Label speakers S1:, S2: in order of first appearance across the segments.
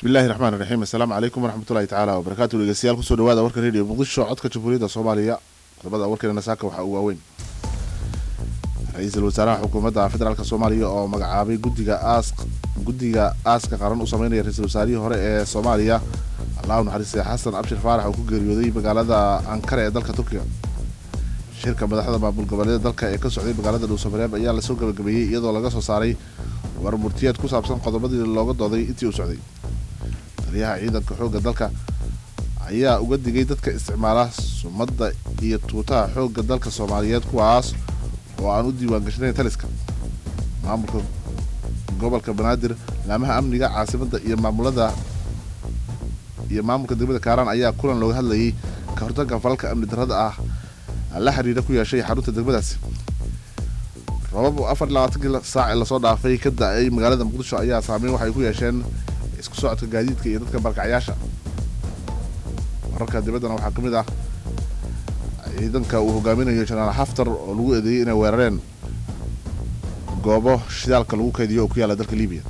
S1: bismillahi raxmaan raxiim assalaamu calaykum waraxmatullahi tacaala wabarakaatu dhegeystayaal kusoo dhawaada warka radio muqdisho codka jamhuuriyadda soomaaliya qodobada warkeena saaka waxaa ugu waaweyn ra-iisul wasaaraha xukuumadda federaalk soomaaliya oo magacaabay guddiga aas guddiga aaska qaran u sameynaya ra-iisul wasaarihii hore ee soomaaliya allahu naxariistay xasan abshir faarax oo ku geeriyooday magaalada ankara ee dalka turkiga shirka madaxda maamul goboleeda dalka ee ka socday magaalada dhuusamareeb ayaa lasoo gabagabeeyey iyadoo laga soo saaray war murtiyeed ku saabsan qodobadii looga dooday intii uu socday taliyaha ciidanka xoogga dalka ayaa uga digay dadka isticmaala sumadda iyo tuutaha xoogga dalka soomaaliyeed kuwaas oo aan u diiwaan gashnayn taliska maamulka gobolka banaadir laamaha amniga caasimadda iyo maamulada iyo maamulka degmada kaaraan ayaa kulan looga hadlayay ka hortagga falalka amni darrada ah la xiriira ku yeeshay xarunta degmadaasi robab afar iyo labaatankii saac ee lasoo dhaafay ka da-ay magaalada muqdisho ayaa saameyn waxay ku yeesheen isku socodka gaadiidka iyo dadka barkacyaasha wararka dibaddana waxaa ka mid ah ciidanka uu hogaaminayo jenaraal xaftar oo lagu eedeeyey inay weerareen goobo shidaalka lagu kaydiyo oo ku yaalla dalka libiya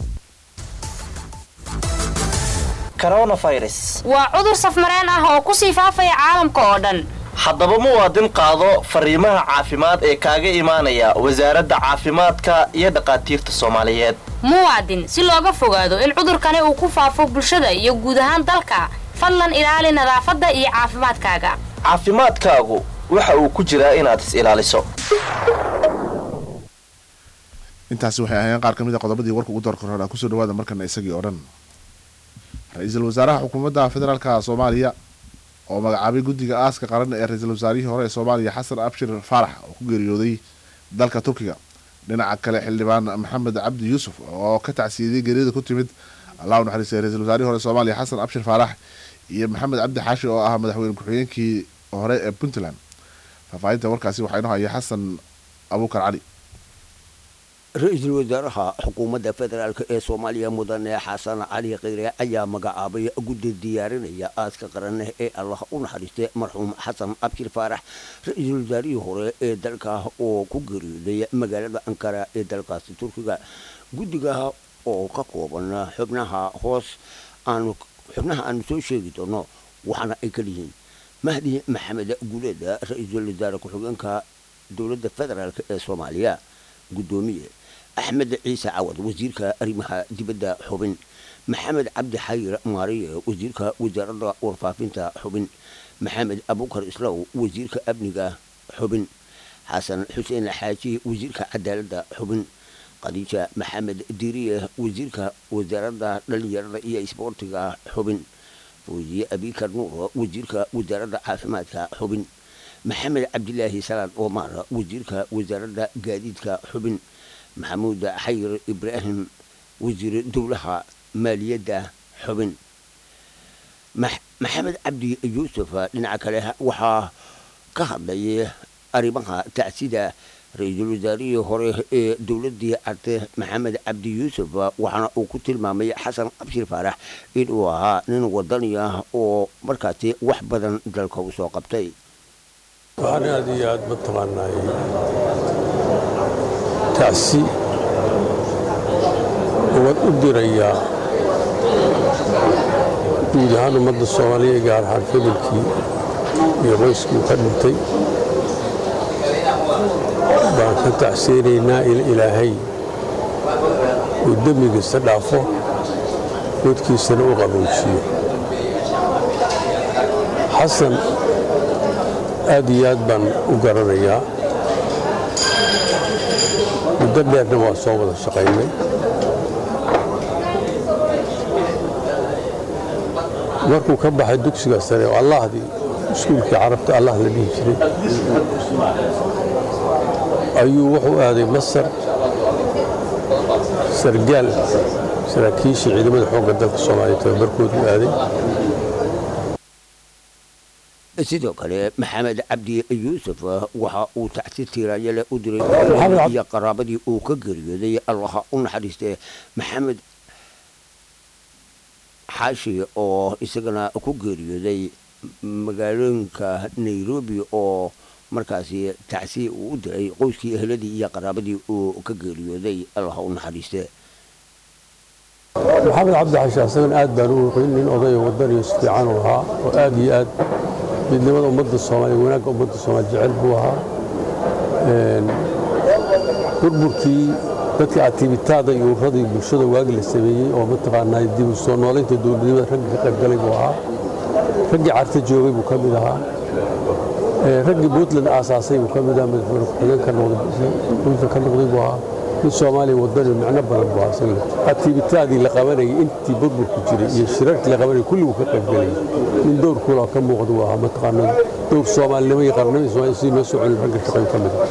S2: coronavirus
S3: waa cudur safmareen ah oo ku sii faafaya caalamka oo dhan
S2: haddaba muwaadin qaado fariimaha caafimaad ee kaaga imaanaya wasaaradda caafimaadka iyo dhakhaatiirta soomaaliyeed
S3: muwaadin si looga fogaado in cudurkani uu ku faafo bulshada iyo guud ahaan dalka fadlan ilaali nadaafadda iyo caafimaadkaaga
S2: caafimaadkaagu waxa uu ku jiraa inaad is ilaaliso
S1: intaasi waxay ahaayeen qaar ka mid a qodobadii warka ugu doorka hore kusoo dhawaada markana isagii oo dhan ra-iisul wasaaraha xukuumadda federaalka soomaaliya oo magacaabay guddiga aaska qaran ee ra-iisul wasaarihii hore ee soomaaliya xasan abshir faarax oo ku geeriyooday dalka turkiga dhinaca kale xildhibaan maxamed cabdi yuusuf oo ka tacsiiyadey geeriyada ku timid allah u naxariistay ra-isul wasaarihii hore soomaaliya xasan abshir faarax iyo maxamed cabdi xaashi oo ah madaxweyne ku-xigeenkii hore ee puntland faahfaahinta warkaasi waxaa inoo haya xasan abuukar cali
S4: ra-iisul wasaaraha xukuumadda federaalk ee soomaaliya mudane xasan cali kheyre ayaa magacaabay guddi diyaarinaya aaska qaran ee allah u naxariistay marxuum xasan abshir faarax ra-iisul wasaarihii hore ee dalka oo ku geeriyooday magaalada ankara ee dalkaasi turkiga guddiga oo ka kooban xubnaha hoos aanu xubnaha aanu soo sheegi doono waxaana ay kaliyihiin mahdi maxamed guuleeda ra-iisul wasaare ku-xigeenka dowladda federaalk ee soomaaliya guddoomiye axmed ciise cawad wasiirka arrimaha dibadda xubin maxamed cabdi xayir maariye wasiirka wasaaradda warfaafinta xubin maxamed abukar islaw wasiirka amniga xubin xasan xuseen xaaji wasiirka cadaaladda xubin khadiija maxamed diiriye wasiirka wasaaradda dhalinyarada iyo isboortiga xubin fawziye abikar nuur wasiirka wasaaradda caafimaadka xubin maxamed cabdilaahi salaad omar wasiirka wasaaradda gaadiidka xubin maxamuud xayir ibraahim wasiir dowlaha maaliyadda xubin maxamed cabdi yuusuf dhinaca kale waxaa ka hadlay arrimaha tacsida ra-iisul wasaarihii hore ee dowladii carte maxamed cabdi yuusuf waxaana uu ku tilmaamay xasan abshir faarax inuu ahaa nin wadani ah oo markaasi wax badan dalka u soo qabtay
S5: waxaan aad iyo aad mataqaanaay tacsi uwad u dirayaa guud ahaan ummadda soomaaliya gaar ahaan familkii iyo qoyskii ka dhintay baan ka tacsiyeynaynaa in ilaahay uu dembigiisa dhaafo godkiisana u qaboojiyo xasan aad iyo aad baan u garanayaa muddo dheerna waa soo wada shaqaynay markuu ka baxay dugsiga sare oo allahdii iskuulkii carabta allah la dhihi jiray ayuu wuxuu aaday masar sargaal saraakiishii ciidamada xoogga dalka soomaaliya tababarkoodu aaday
S4: sidoo kale maxamed cabdi yuusuf waxa uu tacsi tiiraanyale u diray iyo qaraabadii uu ka geeriyooday allaha u naxariistay maxamed xaashi oo isagana ku geeriyooday magaalooyinka nairobi oo markaasi tacsi uu u diray qoyskii ehladii iyo qaraabadii uu ka geeriyooday allaha u naxariiste
S5: maxamed cabdi xashi asagana aad baan u oqin nin odaya wadaniyo si fiican u ahaa oo aad iyo aad midnimada ummadda soomaaliya wanaagga ummadda soomaaliya jecel buu ahaa burburkii dadka activitaada iyo urradii bulshada waagi la sameeyey oo mataqaanaa dib u soo noolaynta dowladnimada ragga ka qayb galay buu ahaa raggii carta joogay buu ka mid ahaa raggii puntland aasaasay buu ka mid ahaa madaxweyne ku-xigeen ka noqday puntland ka noqday buu ahaa nin soomaaliya wadani micno badan buu ahaa isaga activitaadii la qabanayay intii burburku jiray iyo shirarkii la qabanayay kulli buu ka qayb galayay nin dowr kuula ka muuqda buu ahaa mataqaanaa dowr soomaalinimo iyo qarnimada soomaaliya sidii loo soo celin ragga shaqeyn ka mid ah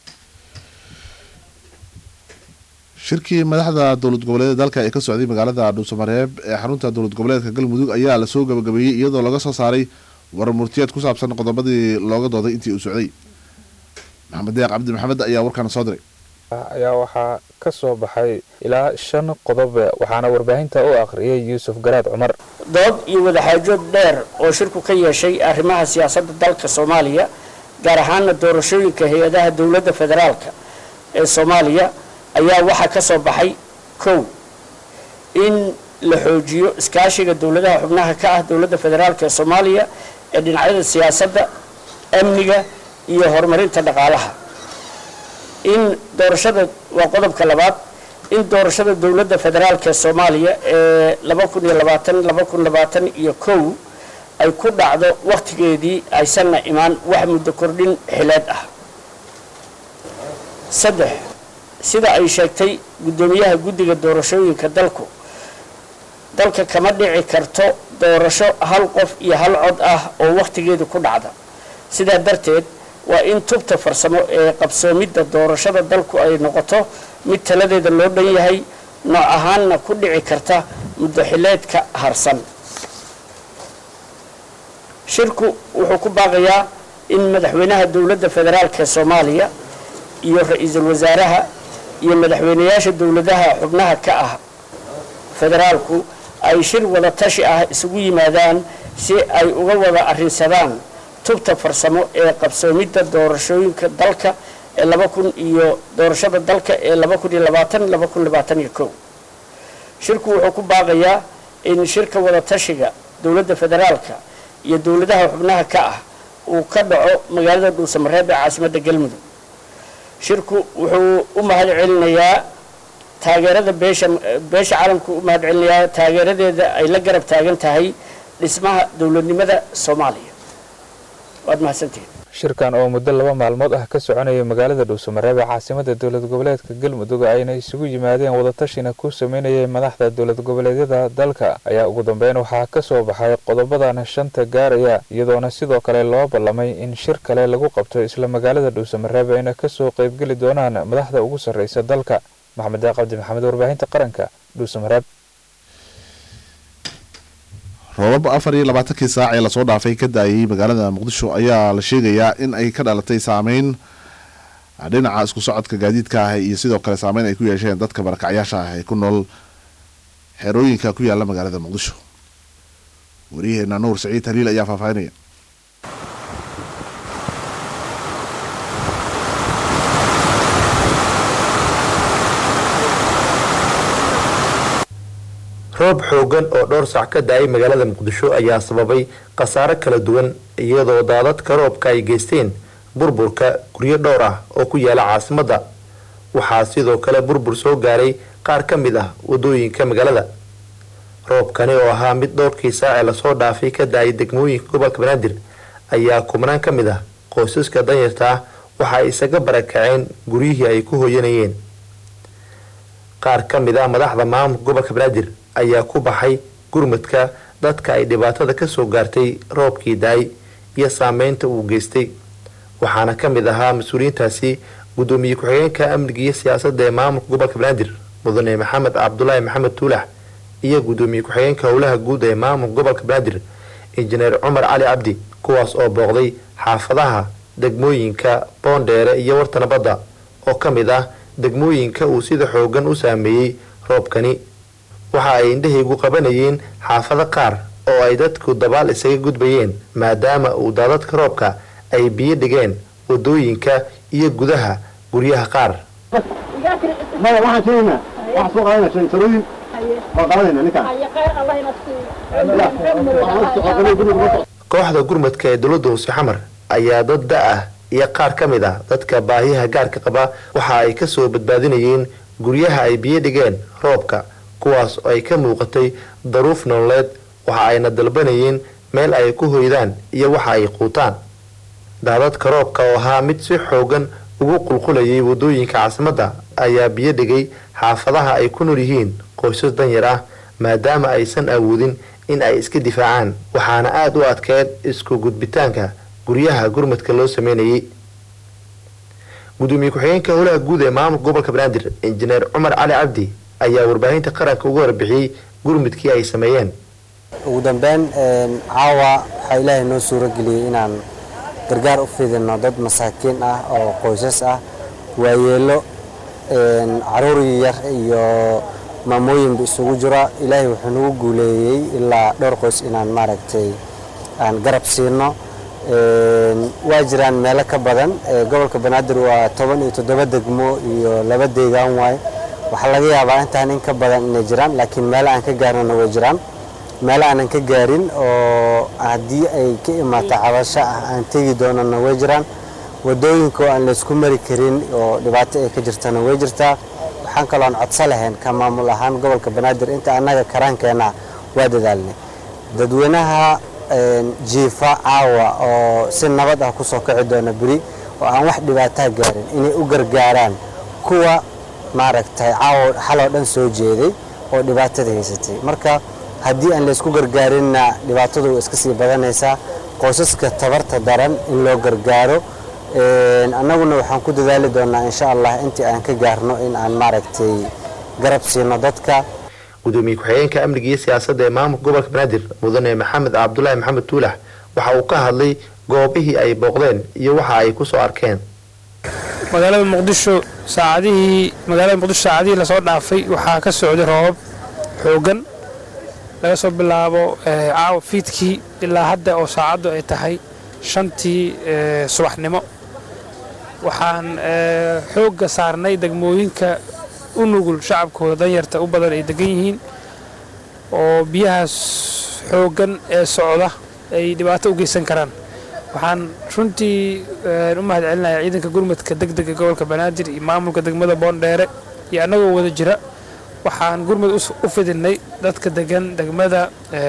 S1: shirkii madaxda dowlad goboleeda dalka ee ka socday magaalada dhuusamareeb ee xarunta dowlad goboleedka galmudug ayaa lasoo gabagabeeyey iyadoo laga soo saaray warar murtiyeed ku saabsan qodobadii looga dooday intii uu socday maxamed deeq cabdi maxamed ayaa warkaana soo diray
S6: ayaa waxaa ka soo baxay ilaa shan qodob waxaana warbaahinta u akhriyay yuusuf garaad cumar
S7: dood iyo wadaxaajood dheer oo shirku ka yeeshay arrimaha siyaasadda dalka soomaaliya gaar ahaana doorashooyinka hay-adaha dowladda federaalka ee soomaaliya ayaa waxaa ka soo baxay kow in la xoojiyo iskaashiga dowladaha xubnaha ka ah dowladda federaalka ee soomaaliya ee dhinacyada siyaasadda amniga iyo horumarinta dhaqaalaha in doorashada waa qodobka labaad in doorashada dowladda federaalka ee soomaaliya ee laba kun iyo labaatan laba kun labaatan iyo kow ay ku dhacdo wakhtigeedii aysanna imaan wax muddo kordhin xileed ah saddex sida ay sheegtay guddoomiyaha guddiga doorashooyinka dalku dalka kama dhici karto doorasho hal qof iyo hal cod ah oo wakhtigeedu ku dhacda sidaa darteed waa in tubta farsamo ee qabsoomidda doorashada dalku ay noqoto mid taladeeda loo dhan yahay nooc ahaanna ku dhici karta muddo xileedka harsan shirku wuxuu ku baaqayaa in madaxweynaha dowladda federaalka ee soomaaliya iyo ra-iisul wasaaraha iyo madaxweynayaasha dowladaha xubnaha ka ah federaalku ay shir wada tashi ah isugu yimaadaan si ay uga wada arrinsadaan tubta farsamo ee qabsoomidda doorashooyinka dalka ee laba kun iyo doorashada dalka ee laba kun iyo labaatan laba kun labaatan iyo kow shirku wuxuu ku baaqayaa in shirka wada tashiga dowladda federaalka iyo dowladaha xubnaha ka ah uu ka dhaco magaalada dhuusamareeb ee caasimadda galmudug shirku wuxuu u mahad celinayaa taageerada beesha beesha caalamku u mahad celinayaa taageeradeeda ay la garab taagan tahay dhismaha dowladnimada soomaaliya waad mahadsantihiin
S6: shirkan oo muddo laba maalmood ah ka soconaya magaalada dhuusamareeb ee caasimada dowlad goboleedka galmudug ayna isugu yimaadeen wadatashina ku sameynayay madaxda dowlad goboleedyada dalka ayaa ugu dambeyn waxaa ka soo baxay qodobadan shanta gaaraya iyadoona sidoo kale loo ballamay in shir kale lagu qabto isla magaalada dhuusamareeb ayna kasoo qaybgeli doonaan madaxda ugu sarreysa dalka maxamed deeq cabdi maxamed warbaahinta qaranka dhuusamareeb
S1: roobab afar iyo labaatankii saac ee lasoo dhaafay ka daayay magaalada muqdisho ayaa la sheegayaa in ay ka dhalatay saameyn dhinaca isku socodka gaadiidka ah iyo sidoo kale saameyn ay ku yeesheen dadka barakacyaasha ah ee ku nool xerooyinka ku yaala magaalada muqdisho wariyaheena nuur saciid haliil ayaa faahfaahinaya
S8: roob xoogan oo dhowr sac ka da-ay magaalada muqdisho ayaa sababay khasaaro kala duwan iyadoo daadadka roobka ay geysteen burburka guryo dhowr ah oo ku yaala caasimadda waxaa sidoo kale burbur soo gaaray qaar ka mid ah wadooyinka magaalada roobkani oo ahaa mid dhowrkii saacee lasoo dhaafay ka da-ay degmooyinka gobolka banaadir ayaa kubnaan ka mid ah qoysaska danyarta ah waxa ay isaga barakaceen guryihii ay ku hooyanayeen qaar ka mid ah madaxda maamulka gobolka banaadir ayaa ku baxay gurmadka dadka ay dhibaatada kasoo gaartay roobkii daay iyo saameynta uu geystay waxaana ka mid ahaa mas-uuliyiintaasi guddoomiye ku-xigeenka amniga iyo siyaasadda ee maamulka gobolka banaadir mudane maxamed cabdulaahi maxamed tuulax iyo guddoomiye ku-xigeenka howlaha guud ee maamulka gobolka banaadir injineer cumar cali cabdi kuwaas oo booqday xaafadaha degmooyinka boondheere iyo warta nabadda oo ka mid ah degmooyinka uu sida xoogan u saameeyey roobkani waxa ay indhahaygu qabanayeen xaafado qaar oo ay dadku dabaal isaga gudbayeen maadaama uu daadadka roobka ay biyo dhigeen wadooyinka iyo gudaha guryaha qaar
S9: maya waxaan keenaynaa waxaan soo qaadanaa shantarooyin
S8: kooxda gurmadka ee dowladda hoose xamar ayaa dad da-ah iyo qaar ka mid ah dadka baahiyaha gaarka qaba waxa ay kasoo badbaadinayeen guryaha ay biyo dhigeen roobka kuwaas oo ay ka muuqatay daruuf nololeed waxa ayna dalbanayeen meel ay ku hoydaan iyo waxa ay quutaan daadadka roobka oo ahaa mid si xoogan ugu qulqulayay wadooyinka caasimadda ayaa biyo dhigay xaafadaha ay ku nool yihiin qoysas danyar ah maadaama aysan awoodin in ay iska difaacaan waxaana aada u adkeed isku gudbitaanka guryaha gurmadka loo sameynayay gudoomiye ku-xigeenka howlaha guud ee maamulka gobolka banaadir injineer cumar cali cabdi ayaa warbaahinta qaranka uga warbixiyey gurmudkii ay sameeyeen
S9: ugu dambeyn caawa waxaa ilaahay noo suuro geliyey inaan gargaar u fidino dad masaakiin ah oo qoysas ah waayeelo caruur yar iyo maamooyinba isugu jira ilaahay wuxuu nagu guuleeyey ilaa dhowr qoys inaan maaragtay aan garab siino waa jiraan meelo ka badan gobolka banaadir waa toban iyo toddoba degmo iyo laba deegaan waaye waxaa laga yaabaa intaan in ka badan inay jiraan laakiin meelo aan ka gaarnana way jiraan meelo aanan ka gaarin oo haddii ay ka imaato cabasho ah aan tegi doonana way jiraan wadooyinka oo aan laysku mari karin oo dhibaato ay ka jirtana way jirtaa waxaan kaloo aan codso lahayn ka maamul ahaan gobolka banaadir inta annaga karaankeenna waa dadaalnay dadweynaha jiifa caawa oo si nabad ah kusoo kici doona beri oo aan wax dhibaataa gaarin inay u gargaaraan kuwa maaragtay caawa xaloo dhan soo jeeday oo dhibaatada haysatay marka haddii aan laysku gargaarinna dhibaatadu way iska sii badanaysaa qoysaska tabarta daran in loo gargaaro annaguna waxaan ku dadaali doonaa insha allah intii aan ka gaarno in aan maaragtay garab siino dadka
S8: gudoomiye ku-xigeenka amniga iyo siyaasadda ee maamulka gobolka banaadir mudane maxamed cabdulaahi maxamed tuulax waxa uu ka hadlay goobihii ay booqdeen iyo waxa ay ku soo arkeen
S10: magaalada muqdisho saacadihii magaalada muqdisho saacadihii lasoo dhaafay waxaa ka socday roobab xoogan laga soo bilaabo caawa fiidkii ilaa hadda oo saacaddu ay tahay shantii subaxnimo waxaan xoogga saarnay degmooyinka u nugul shacabkooda danyarta u badan ay degan yihiin oo biyahaas xooggan ee socda ay dhibaato u geysan karaan waxaan runtii u mahad celinayaa ciidanka gurmadka deg dega gobolka banaadir iyo maamulka degmada boondheere iyo annagoo wada jira waxaan gurmud u fidinay dadka degan degmada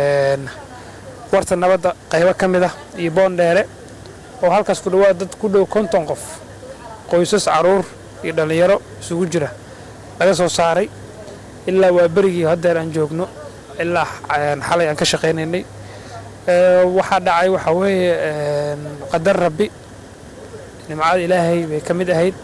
S10: warta nabadda qaybo ka mid ah iyo boondheere oo halkaas ku dhawaad dad ku dhow konton qof qoysas caruur iyo dhallinyaro isugu jira laga soo saaray ilaa waa berigii haddeer aan joogno ilaa xalay aan ka shaqaynaynay waxaa dhacay waxaa weeye qadar rabbi nimcada ilaahay bay ka mid ahayd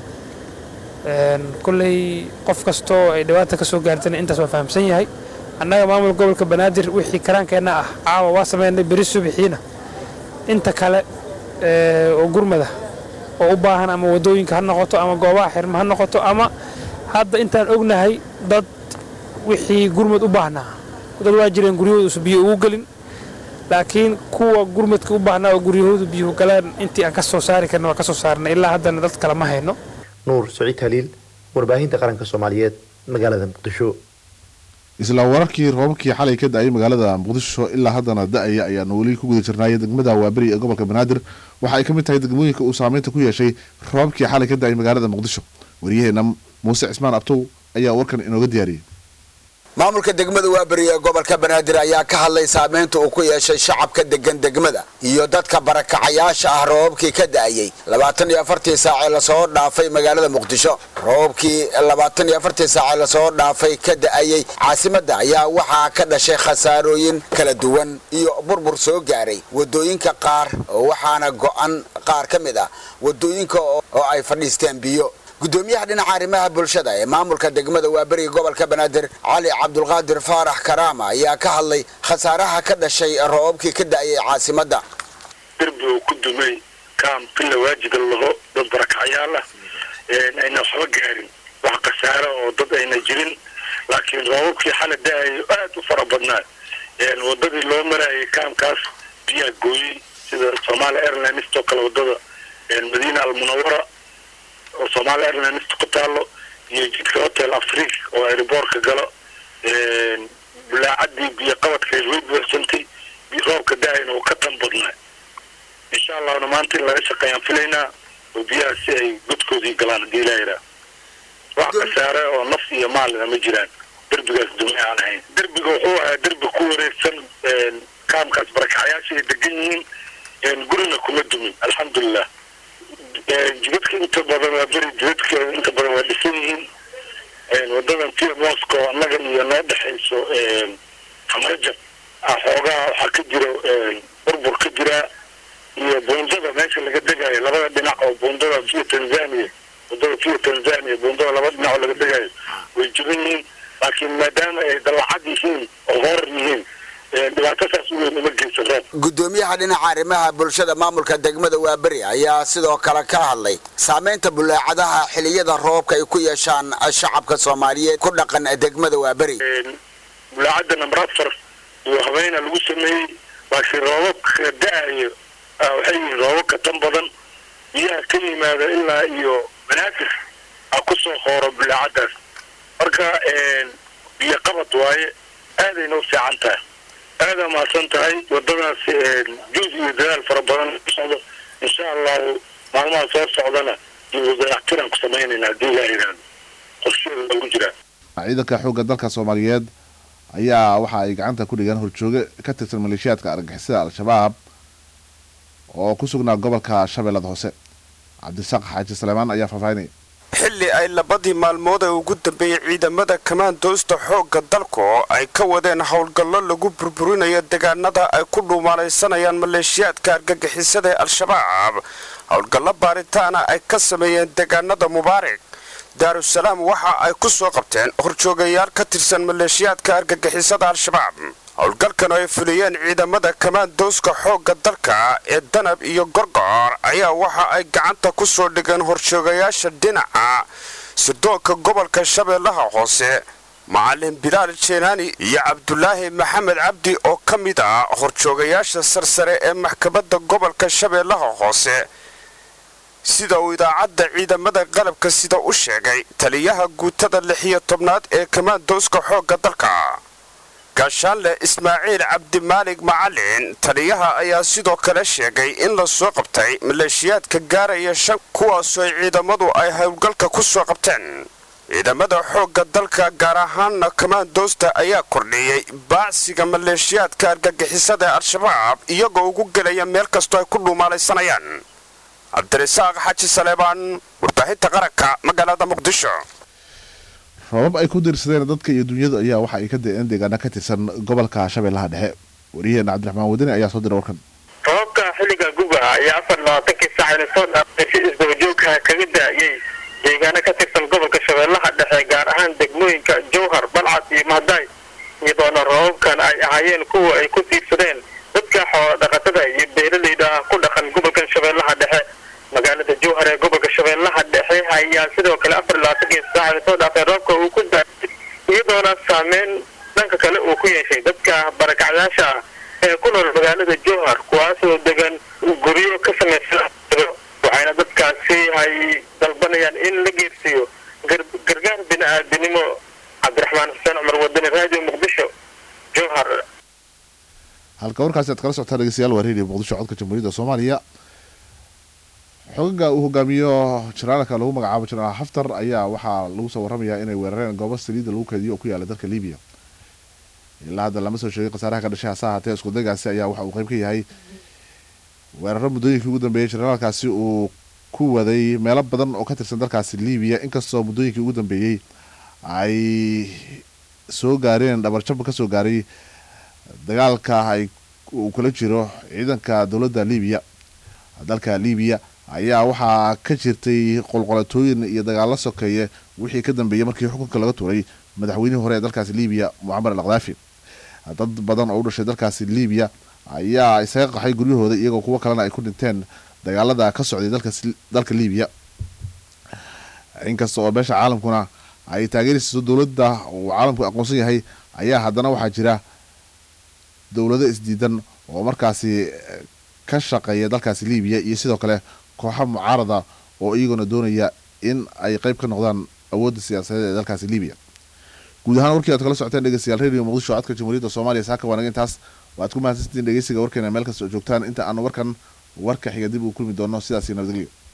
S10: kolley qof kastoo ay dhibaata ka soo gaartana intaas waa fahamsan yahay annaga maamulka gobolka banaadir wixii karaankeenna ah caawa waa sameynay beri subixiina inta kale oo gurmada oo u baahan ama wadooyinka ha noqoto ama goobaha xirma ha noqoto ama hadda intaan ognahay dad wixii gurmad u baahnaa dad waa jireen guryahooda biyo ugu gelin laakiin kuwa gurmadka u baahnaa oo guryahoodu biyuhu galeen intii aan ka soo saari karna waa ka soo saarnay ilaa haddana dad kale ma hayno
S8: nuur saciid haliil warbaahinta qaranka soomaaliyeed magaalada muqdisho
S1: isla wararkii roobabkii xalay ka da-ay magaalada muqdisho ilaa haddana da-aya ayaanu weli ku guda jirnaayay degmada waaberi ee gobolka banaadir waxa ay ka mid tahay degmooyinka uu saameynta ku yeeshay roobabkii xalay ka da-ay magaalada muqdisho waryaheena muuse cismaan abtow ayaa warkan inooga diyaariyey
S11: maamulka degmada waaberi ee gobolka banaadir ayaa ka hadlay saameynta uu ku yeeshay shacabka degan degmada iyo dadka barakacayaasha ah roobabkii ka da'ayey labaatan iyo afartii saacee lasoo dhaafay magaalada muqdisho roobabkii labaatan iyo afartii saacee lasoo dhaafay ka da'ayey caasimadda ayaa waxaa ka dhashay khasaarooyin kala duwan iyo burbur soo gaaray wadooyinka qaar waxaana go'an qaar ka mid ah wadooyinka oo ay fadhiisteen biyo gudoomiyaha dhinaca arrimaha bulshada ee maamulka degmada waaberiga gobolka banaadir cali cabdulqaadir faarax karaama ayaa ka hadlay khasaaraha ka dhashay roobabkii ka da'ayay caasimadda
S12: derbi uu ku dumay kaam bila waajida laho dad barakacyaal ah ayna waxba gaarin wax khasaaro oo dad ayna jirin laakiin roobabkii xala da'ayo aad u fara badnaa wadadii loo marayay kaamkaas biyaa gooyey sida somalia airlines oo kale wadada madiina almunawara oo somaali airlines ku taalo iyo jidka hotel afrique oo airboortka galo bulaacadii biyo qabadkeed way buuxsantay roobka da-ayna uu ka tan badnaa insha allahna maanta in laga shaqeeyaan filaynaa oo biyaha si ay godkoodii galaan haddii ilaa yidhaah wax khasaare oo naf iyo maalina ma jiraan derbigaas dume aan ahayn derbiga wuxuu ahaa derbi ku wareegsan kaamkaas barakacayaasha ay degan yihiin gurina kuma dumin alxamdulilah jidadka inta badan waa beri jidadka inta badan waa dhisan yihiin wadadan tia moscow annaga iyo noo dhexayso hamarajab xoogaa waxaa ka jiro burbur ka jira iyo buundada meesha laga degayo labada dhinac oo buundada via tanzania wadada via tanzania buundada laba dhinac oo laga degayo way jiran yihiin laakiin maadaama ay dallacad yihiin oo horar yihiin dhibaato saas u weyn uma geysan roob
S11: gudoomiyaha dhinaca arrimaha bulshada maamulka degmada waaberi ayaa sidoo kale ka hadlay saameynta bulaacadaha xiliyada roobka ay ku yeeshaan shacabka soomaaliyeed ku dhaqan degmada waaberi
S12: bulaacadda namber afar iyo habeena lagu sameeyey laakiin roobabka da-ayo waxay yihiin roobabka tan badan biyaha ka yimaada ilaa iyo banaadir a ku soo hooro bulaacadaas marka biyo qabad waaye aadayna u fiican tahay aadaa mahadsan tahay wadadaas juus iyo dadaal fara badan socdo insha allahu maalmaha soo socdana dibudayactiraan ku samaynayna haddii laa yidhaahdo qorsheeda lagu jiraa
S1: ciidanka xoogga dalka soomaaliyeed ayaa waxa ay gacanta ku dhigaan horjooge ka tirsan maleeshiyaadka argagixisada al-shabaab oo ku sugnaa gobolka shabeellada hoose cabdisaaq xaaji saleymaan ayaa faahfaahinaya
S13: xilli ay labadii maalmood ee ugu dambeeyey ciidamada kamaandoosta xoogga dalku ay ka wadeen howlgallo lagu burburinayo deegaanada ay ku dhuumaalaysanayaan maleeshiyaadka argagixisada ee al-shabaab howlgallo baaritaana ay ka sameeyeen deegaanada mubaarak daarusalaam waxa ay ku soo qabteen horjoogayaal ka tirsan maleeshiyaadka argagixisada al-shabaab howlgalkan oo ay fuliyeen ciidamada kamaandooska xoogga dalka ee danab iyo gorgor ayaa waxa ay gacanta ku soo dhigeen horjoogayaasha dhinaca sirdoonka gobolka shabeellaha hoose macalin bilaal jeenaani iyo cabdulaahi maxamed cabdi oo ka mid ah horjoogayaasha sarsare ee maxkamadda gobolka shabeellaha hoose sida uu idaacadda ciidamada qalabka sida u sheegay taliyaha guutada lixiyo tobnaad ee kamaandooska xoogga dalka gaashaanle ismaaciil cabdimaalig macalin taliyaha ayaa sidoo kale sheegay in la soo qabtay maleeshiyaadka gaaraya shan kuwaasoo ay ciidamadu ay howlgalka ku soo qabteen ciidamada xoogga dalka gaar ahaanna kamaandoosta ayaa kordhiyey baacsiga maleeshiyaadka argagixisada ee al-shabaab iyagoo ugu gelaya meel kastoo ay ku dhuumaalaysanayaan cabdirasaaq xaji saleebaan warbaahinta qaranka magaalada muqdisho
S1: roobab ay ku diirsadeen dadka iyo dunyadu ayaa waxa ay ka da-een deegaana ka tirsan gobolka shabeellaha dhexe wariyaheena cabdiraxmaan wadani ayaa soo diray warkan
S14: roobabka xilliga guga ayaa afar labaatankii saacayna soo dhaafay si isdabajoogka kaga da-ayay deegaano ka tirsan gobolka shabeellaha dhexe gaar ahaan degmooyinka jowhar balcad iyo mahday iyadoona roobabkan ay ahaayeen kuwa ay ku tiirsadeen dadka xoola dhaqatada iyo beeralayda ku dhaqan gobolkan shabeellaha dhexe magaalada jowhar ee gobolka shabeellaha dhexe ayaa sidoo kale afar labaatankii saacayna soo dhaafay roobka uu ku daayay iyadoona saameyn dhanka kale uu ku yeeshay dadka barakacyaasha ah ee ku nool magaalada jowhar kuwaasoo degan guryo ka samaysan waxayna dadkaasi ay dalbanayaan in la geersiiyo gargaar bini-aadinimo cabdiraxmaan xuseen cumar wadani raadiyo muqdisho jowhar
S1: halka warkaasi aad kala socotaan dhegeystayaal waa radio muqdisho codka jamhuuriyadda soomaaliya xogaga uu hogaamiyo janaalka lagu magacaabo janaal xaftar ayaa waxaa lagu soo waramayaa inay weerareen goobo saliidda lagu keediyo oo ku yaala dalka libiya ilaa hadda lama soo sheegay khasaaraha ka dhashay hase ahaatee iskudaygaasi ayaa waxa uu qayb ka yahay weeraro muddooyinkii ugu dambeeyey janaalkaasi uu ku waday meelo badan oo ka tirsan dalkaasi libiya inkastoo muddooyinkii ugu dambeeyey ay soo gaareen dhabarjab ka soo gaaray dagaalka ay uu kula jiro ciidanka dowladda libiya dalka libiya ayaa waxaa ka jirtay qolqolatooyin iyo dagaalo sokeeye wixii ka dambeeyey markii xukunka laga tuuray madaxweynihii hore ee dalkaasi libiya mucamar al khadaafi dad badan oo u dhashay dalkaasi libiya ayaa isaga qaxay guryahooda iyagoo kuwo kalena ay ku dhinteen dagaalada ka socday dalka libiya inkasta oo beesha caalamkuna ay taageeraysiiso dowladda uu caalamku aqoonsan yahay ayaa haddana waxaa jira dowlado isdiidan oo markaasi ka shaqeeya dalkaasi libiya iyo sidoo kale kooxa mucaarada oo iyaguna doonaya in ay qeyb ka noqdaan awoodda siyaasadeed ee dalkaasi libiya guud ahaan warkii aad kala socoteen dhegeystayaal radio muqdisho codka jamhuuriyadda soomaaliya saaka waanaga intaas waad ku mahadsantiin dhegeysiga warkeena meel kasta oo joogtaan inta aanu warkan warka xiga dib uu kulmi doono sidaasi nabadgelyo